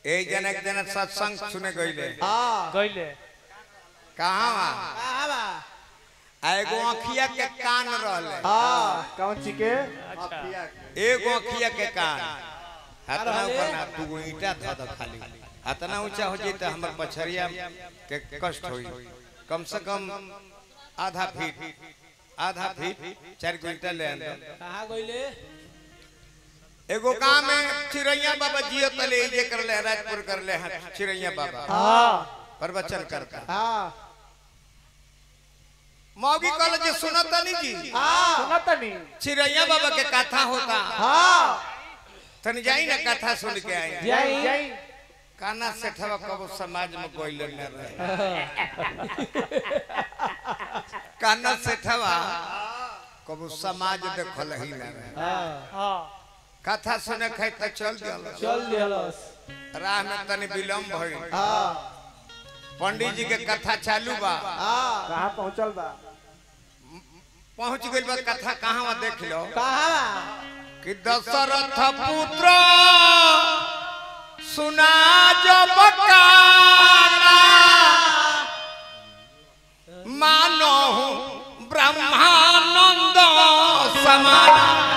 एक जन एक जन सत्संग सुने गईले हाँ गईले कहाँ वहाँ कहाँ बा आ एगो अखिया के कान रहले हाँ कौन ची के अच्छा एगो अखिया के कान हतना रहले? ऊपर ना तू ईटा ध द खाली हतना ऊंचा हो जाई त हमर पछरिया के कष्ट होई कम से कम आधा फीट आधा फीट चार गो ईटा ले आंदो कहाँ गईले एगो गांव में चिड़ैया बाबा जियो तले जे करले राजपुर करले हैं चिड़ैया बाबा हाँ प्रवचन करता हाँ मौगी कहल जे सुनो तनी जी हाँ सुना तनी चिड़ैया बाबा के कथा होता हाँ तनी जाई ना कथा सुन के आई जाई जाई काना सेठवा कबो समाज में कोई न रहे काना सेठवा कबो समाज देखल ही न रहे हाँ हाँ कथा सुने खाई त चल दियल चल दिहलस राह में तनी विलम्ब भइल हाँ पंडित जी के कथा चालू बा हाँ कहाँ पहुँचल बा पहुंच गइल बा कथा कहाँ बा देख लो कहाँ बा कि दशरथ पुत्र सुना जब काना मानो ब्रह्मानंद समान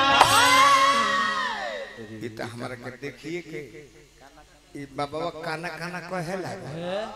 ई त हमरा के देखिए के ई बाबा काना काना कहे लागे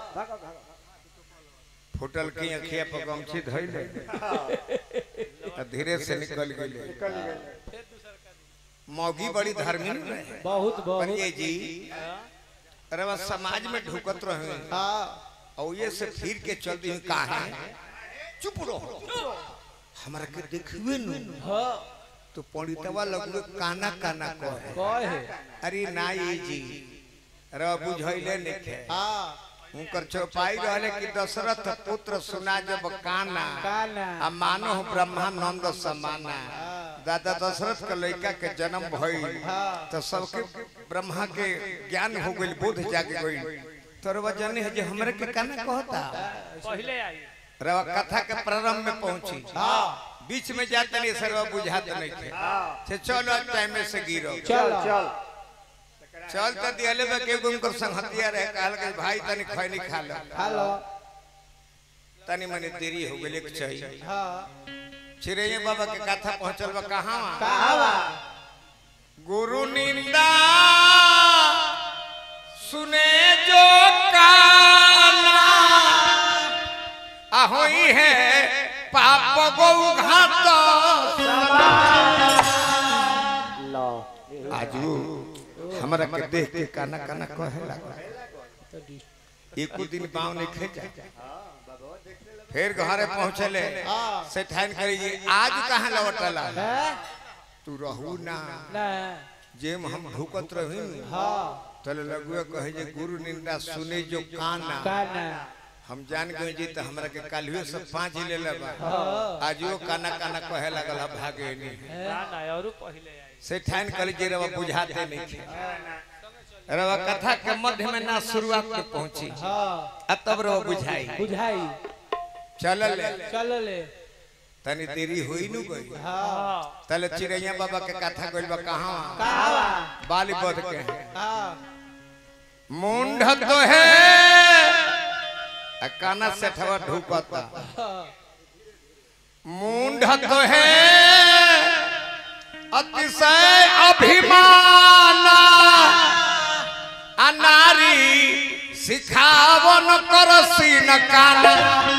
फुटल की अखिया पर गमछी धइले त धीरे से निकल गइले मौगी बड़ी धर्मी रहे बहुत बहुत पंडित जी अरे बस समाज में ढुकत रहे हाँ और ये से फिर के चल दी काहे चुप रहो हमरा के देखबे न हाँ तो पंडितवा लगवे काना काना कहे कहे अरे नाई जी अरे बुझैले नइखे हाँ उनकर चौपाई रहले कि दशरथ पुत्र सुना जब काना काना आ मानो ब्रह्मानंद समाना दादा दशरथ के लड़का के जन्म भइल तो सबके ब्रह्मा के ज्ञान हो गइल बोध जाग गइल तोरवा जाने है जे हमरे के काना कहता पहले आई रवा कथा के प्रारंभ में पहुंची बीच में जाते नहीं सरवा बुझाते नहीं थे से चलो टाइम में से गिरो चल चल चल तो दियले बा के गुम कर संगतिया रहे कहल के भाई तनी खैनी खा लो हेलो तनी मनी देरी हो गेल के चाहिए हाँ चिरैया बाबा के कथा पहुंचल बा कहां कहाँ बा गुरु निंदा सुने जो काना ahoई है पाप गौ घात लो आजू हमरा के देख के काना काना कहे लगा एको दिन पाँव नहीं खेचा फिर घरे पहुंचले से ठान करी जी आज कहाँ लौटला हैं? तू रहू ना ना जेम हम ढुकत रही हाँ तले लगुए कहे जे गुरु निंदा सुने जो काना काना हम जान गए जी तो हमरा के काल्हियो से पाँच ले लेबा हाँ आजियो काना काना कहे लगल हम भागे नहीं ना ना और पहले आई से ठान कर जे रवा बुझाते नहीं थे रवा कथा के मध्य में ना शुरुआत में पहुंची हाँ आ तब रवा बुझाई बुझाई चलल चल ले तनी देरी हुई नु गई हाँ हाँ तले चिड़ैया बाबा के कथा गइल बा कहां कहाँ बा बाली बद के हाँ मुंड तो है आ काना सेठवा ढुकता हाँ मुंड तो है अतिशय अभिमान अनारी सिखावन कर सीन काना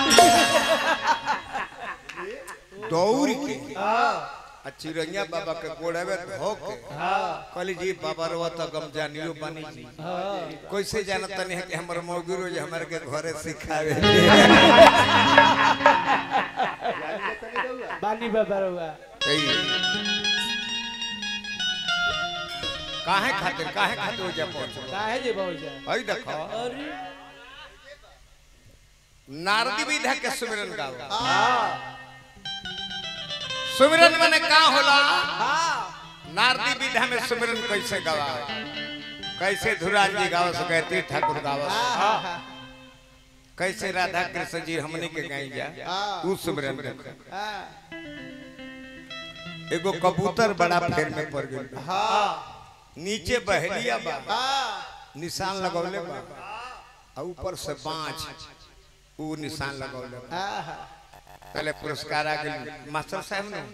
दौड़ के आ चिड़ैया बाबा के गोड़वे धो के कहली जी बाबा रवा तो गम जानियो बनी जी कैसे जानत नहीं है कि हमर मौगी रोज हमर के घरे सिखावे बानी बाबा रुआ सही काहे खातिर काहे खातिर हो जा पहुंच काहे जे बहु जा हई देखो अरे नारदी विधा के सुमिरन गाओ हाँ सुमिरन माने का होला हाँ नारदी विधा में सुमिरन कैसे गावा कैसे धुराज जी गावस कहती ठाकुर गावस हाँ हाँ कैसे राधा कृष्ण जी हमने के गाई जा हाँ। उ सुमिरन देखो हाँ एगो कबूतर बड़ा फेर में पड़ गइल बा। हाँ नीचे बहलिया बा हाँ निशान लगौले बा आ ऊपर से बाँच ऊ निशान लगौले बा आहा पहले पुरस्कार आ गई मास्टर साहब ने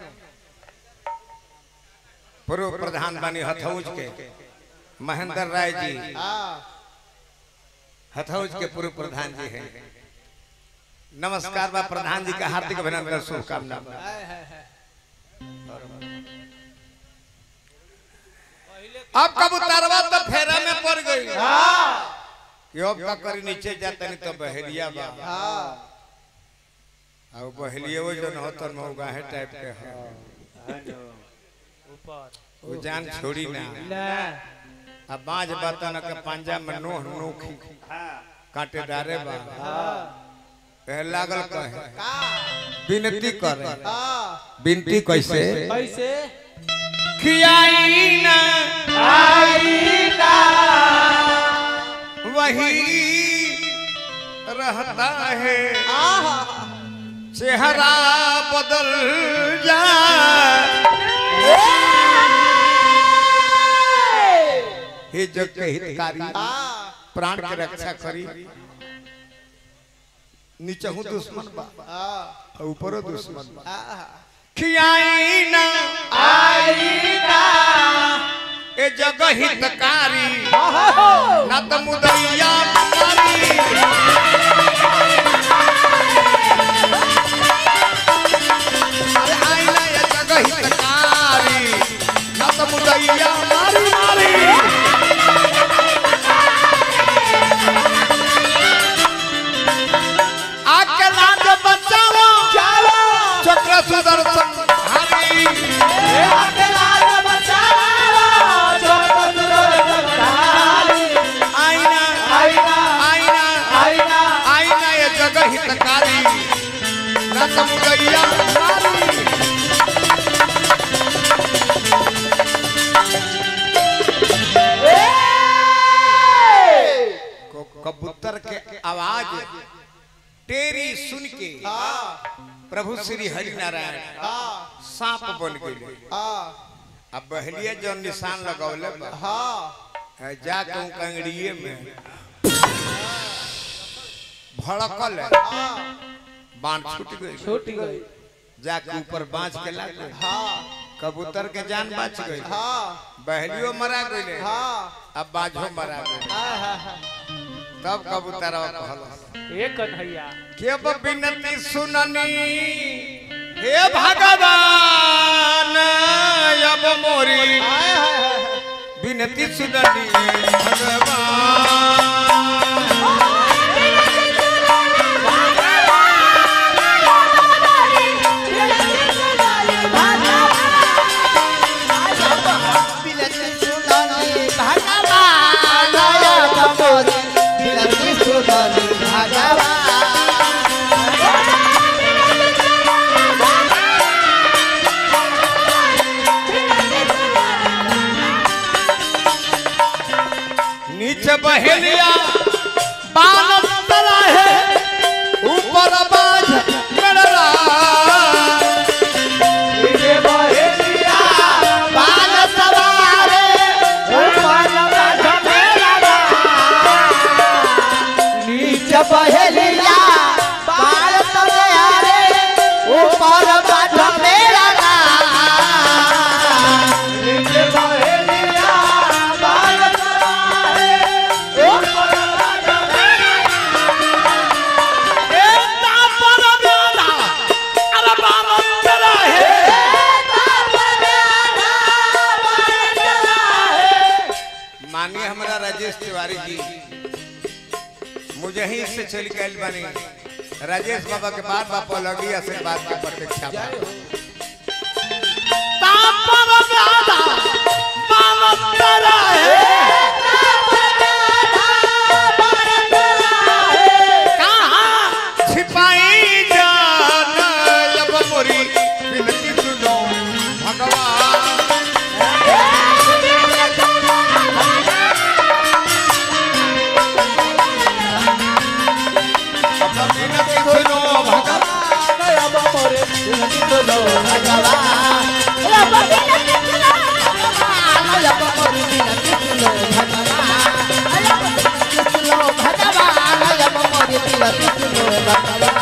पूर्व प्रधान बानी हथौज के महेंद्र राय जी हाँ हथौज के पूर्व प्रधान जी हैं नमस्कार बा प्रधान जी का हार्दिक अभिनंदन शुभकामना हाय हाय हाय अब कबूतरवा तो फेरा में पड़ गई हाँ यो का करी नीचे जाता नहीं तो बहेलिया बा हाँ अब बहेलिया वो जो न तो मौगा है टाइप के है ऊपर वो जान छोड़ी ना ना अब बाज बतन के पंजा में नोह नोखी कांटेदारे बा हाँ कहे लागल कहे का विनती करे हाँ विनती कैसे कैसे खियाई ना आई ना वही रहता है आहा चेहरा बदल जाए हे जग के हितकारी हाँ प्राण के रक्षा करी नीचे हूँ दुश्मन बा हाँ और ऊपरो दुश्मन बा आहा खियाई ना आई ना ए जग हितकारी आहा ना तो मुदैया मारी अरे आई ना ये जग हितकारी ना तो मुदैया मारी मारी आके लाज बचाओ चलो चक्र सुदर्शन हरी ए अकेला रे बचाओ छोटो सुंदर जगदारी आईना आईना आईना आईना आईना ये जगह हितकारी रतम गैया मारी को- कबूतर के आवाज तेरी सुन के प्रभु श्री हरि नारायण सांप बन गए अब बहलिया जो निशान लगौले बा जाके उनका अंगड़िए में भड़कल है बाण छूट गई छूट गई जाके ऊपर बांच के लाग गई हाँ कबूतर के जान बच गई हाँ बहलियो मरा गई हाँ अब बाजो मरा गई आहा तब कबूतर कहल ए कन्हैया के बिनती सुननी हे भगवान अब मोरी हाय हाय हाय बिनती सुननी भगवान नीचे बहेलिया बालम तला है ऊपर बाज गड़रा बाल सवारे पहलिया बाल तले ऊपर बाठ मेरा नीचे पहलिया बाल तले ऊपर बाठ ए तापर ब्याला अरे बालम तला है मानिए हमारा राजेश तिवारी जी मुझे ही से चल के आइल बानी राजेश बाबा के बाद बापा लगी आशीर्वाद की प्रतीक्षा बा। तापर ब्याला बालम तला है कहाँ छिपाई जान अब मोरी बिनती सुनो भगवान बिनती सुनो भगवान भगवान के दिया किसने लगावा